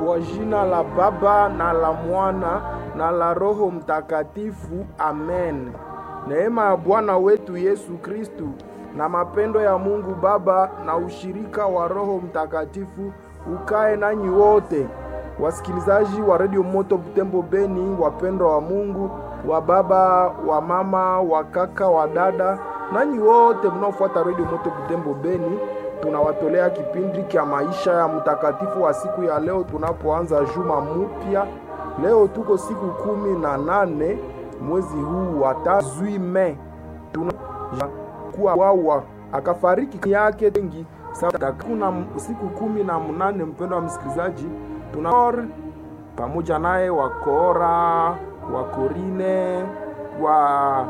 Kwa jina la Baba na la Mwana na la Roho Mtakatifu, amen. Neema ya Bwana wetu Yesu Kristu na mapendo ya Mungu Baba na ushirika wa Roho Mtakatifu ukae nanyi wote. Wasikilizaji wa Radio Moto Butembo Beni, wapendwa wa Mungu, wa baba, wa mama, wa kaka, wa dada, nanyi wote mnaofuata Radio Moto Butembo Beni, tunawatolea kipindi cha maisha ya mtakatifu wa siku ya leo, tunapoanza juma mupya. Leo tuko siku kumi na nane mwezi huu wa tatu Mei, tunakuwa wawa akafariki yake wengi kuna siku kumi na mnane. Mpendo wa msikilizaji, tuna pamoja naye wakora wa Korine wa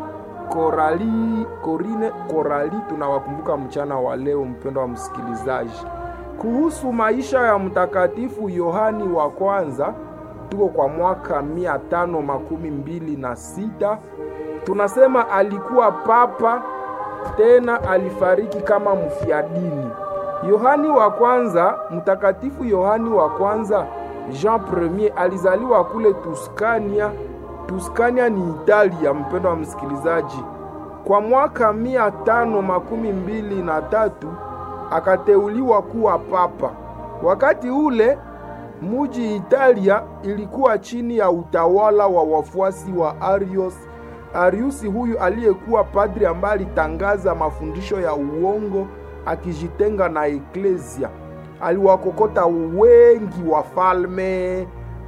Korali Korine Korali, tunawakumbuka mchana wa leo. Mpendo wa msikilizaji, kuhusu maisha ya mtakatifu Yohani wa kwanza, tuko kwa mwaka mia tano makumi mbili na sita. Tunasema alikuwa papa tena alifariki kama mfiadini. Yohani wa kwanza, mtakatifu Yohani wa kwanza Jean Premier alizaliwa kule Tuskania. Tuskania ni Italia, mpendo wa msikilizaji. Kwa mwaka mia tano makumi mbili na tatu akateuliwa kuwa papa. Wakati ule muji Italia ilikuwa chini ya utawala wa wafuasi wa Arius. Ariusi huyu aliyekuwa padri ambaye alitangaza mafundisho ya uongo akijitenga na eklesia. Aliwakokota wengi wafalme,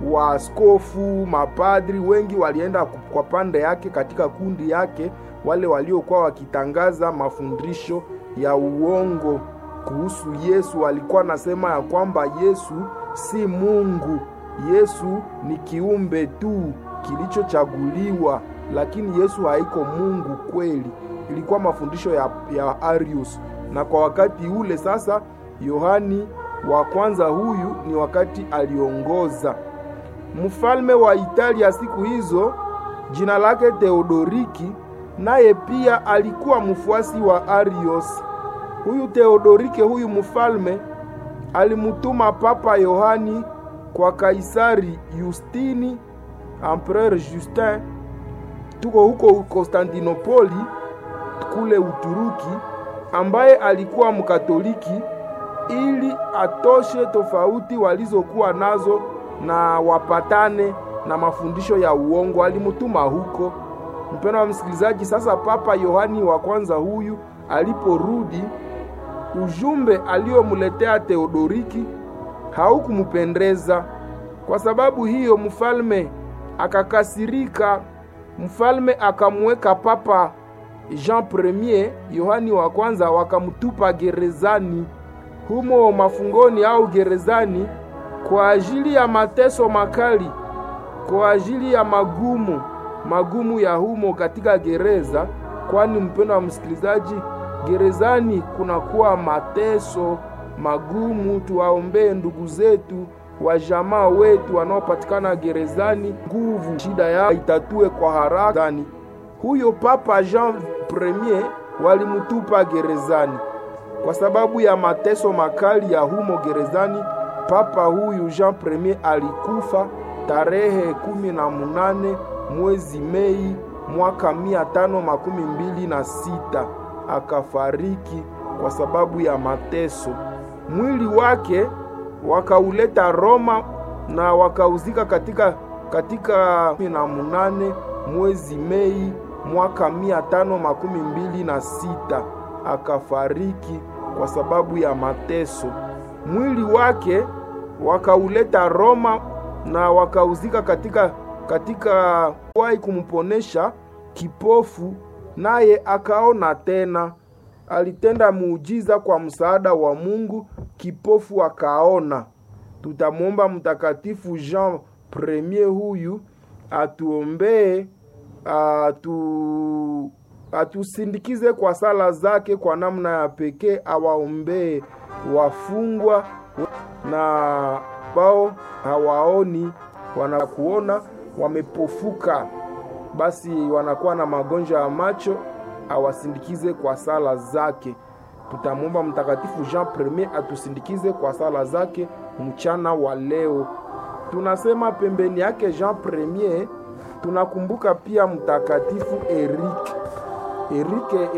waskofu, mapadri wengi walienda kwa pande yake, katika kundi yake, wale waliokuwa wakitangaza mafundisho ya uongo kuhusu Yesu. Alikuwa anasema ya kwamba Yesu si Mungu, Yesu ni kiumbe tu kilichochaguliwa, lakini Yesu haiko Mungu kweli. Ilikuwa mafundisho ya, ya Arius na kwa wakati ule sasa, Yohani wa kwanza huyu ni wakati aliongoza. Mfalme wa Italia siku hizo jina lake Theodoriki, naye pia alikuwa mfuasi wa Arius. Huyu Theodorike, huyu mfalme alimutuma Papa Yohani kwa Kaisari Justini, Empereur Justin, tuko huko Konstantinopoli kule Uturuki ambaye alikuwa Mkatoliki ili atoshe tofauti walizokuwa nazo na wapatane na mafundisho ya uongo. Alimutuma huko. Mpendo wa msikilizaji, sasa Papa Yohani wa kwanza huyu aliporudi, ujumbe aliyomletea Theodoriki haukumupendeza. Kwa sababu hiyo, mfalme akakasirika. Mfalme akamweka Papa Jean Premier Yohani wa kwanza wakamtupa gerezani humo mafungoni au gerezani kwa ajili ya mateso makali, kwa ajili ya magumu magumu ya humo katika gereza. Kwani mpendo wa msikilizaji, gerezani kunakuwa mateso magumu. Tuwaombee ndugu zetu wa jamaa wetu wanaopatikana gerezani, nguvu shida yao itatue kwa haraka. Huyo Papa Jean Premier walimutupa gerezani kwa sababu ya mateso makali ya humo gerezani. Papa huyu Jean Premier alikufa tarehe kumi na munane mwezi Mei mwaka mia tano makumi mbili na sita akafariki kwa sababu ya mateso. Mwili wake wakauleta Roma na wakauzika katika katika kumi na munane mwezi Mei mwaka mia tano makumi mbili na sita akafariki kwa sababu ya mateso. Mwili wake wakauleta Roma na wakauzika katika katika wai kumponesha kipofu, naye akaona tena. Alitenda muujiza kwa msaada wa Mungu, kipofu akaona. Tutamwomba Mtakatifu Jean Premier huyu atuombee atu atusindikize kwa sala zake kwa namna ya pekee, awaombee wafungwa na bao hawaoni, wanakuona wamepofuka, basi wanakuwa na magonjwa ya macho, awasindikize kwa sala zake. Tutamwomba Mtakatifu Jean Premier atusindikize kwa sala zake mchana wa leo. tunasema pembeni yake Jean Premier tunakumbuka pia mtakatifu Eric. Erike